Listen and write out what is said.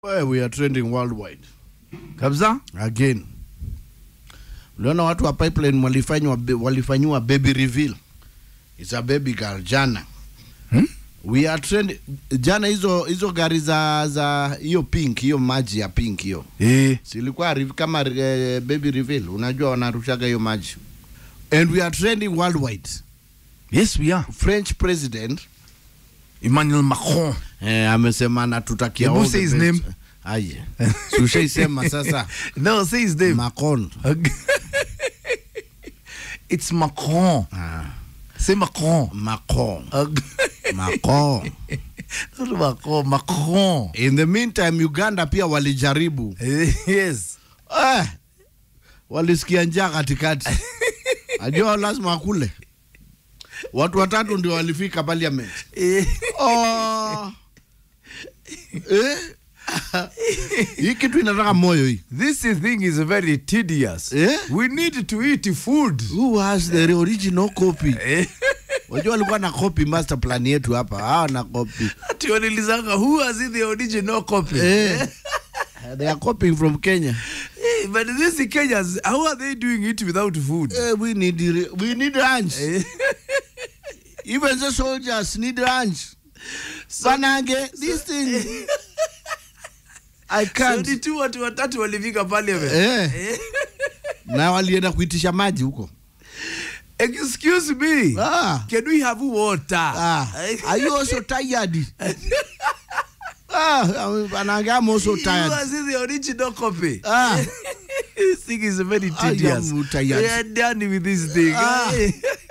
Well, we are trending worldwide kabisa again. Uliona watu wa pipeline walifanywa walifanyiwa baby reveal. It's a baby girl jana. Hmm? We are trend jana hizo hizo gari za za hiyo pink hiyo maji ya pink hiyo. eh. Silikuwa re- kama eh, baby reveal. Unajua wanarushaga hiyo maji. And we are trending worldwide. yes we are French president emmanuel macron eh, amesema natutakia Hebu all the say his best. name. Aye. Si ushaisema sasa no say his name Macron. it's macron Ah, say macron Macron. Ag- Macron. Not macron macron In the meantime Uganda pia walijaribu Eh, yes eh, walisikia njaa katikati, ajua lazima wakule. Watu watatu ndio walifika parliament. Eh, Oh. eh? hii kitu inataka moyo hii. this thing is very tedious Eh? we need to eat food Who has the original copy? Eh, Wajua walikuwa na copy master plan yetu hapa, hawa na copy ati wanilizanga who has the original copy eh. They are copying from Kenya. Eh, but these Kenyans how are they doing it without food Eh, we need we need lunch. Eh, Even the soldiers need lunch. Banange, this thing. I so can't. ni tu watu watatu walifika parliament Eh. Eh. Na walienda kuitisha maji huko. excuse me Ah. can we have water Ah. Are you also tired? ah, Banange, I'm also You tired. are seeing the original copy. Ah. this thing is very I am tedious. tired. We are done with this thing. Ah. Eh.